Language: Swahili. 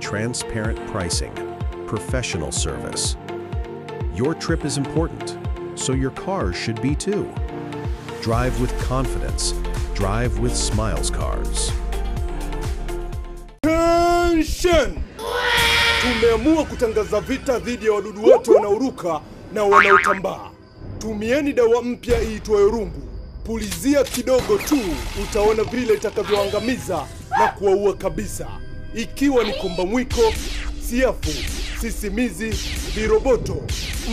transparent pricing, professional service. Your trip is important, so your car should be too. Drive with confidence. Drive with Smiles Cars. Attention! Tumeamua kutangaza vita dhidi ya wadudu wote wanaoruka na wanaotambaa. Tumieni dawa mpya iitwayo rungu. Pulizia kidogo tu, utaona vile itakavyoangamiza na kuwaua kabisa, ikiwa ni komba mwiko, siafu, sisimizi, viroboto,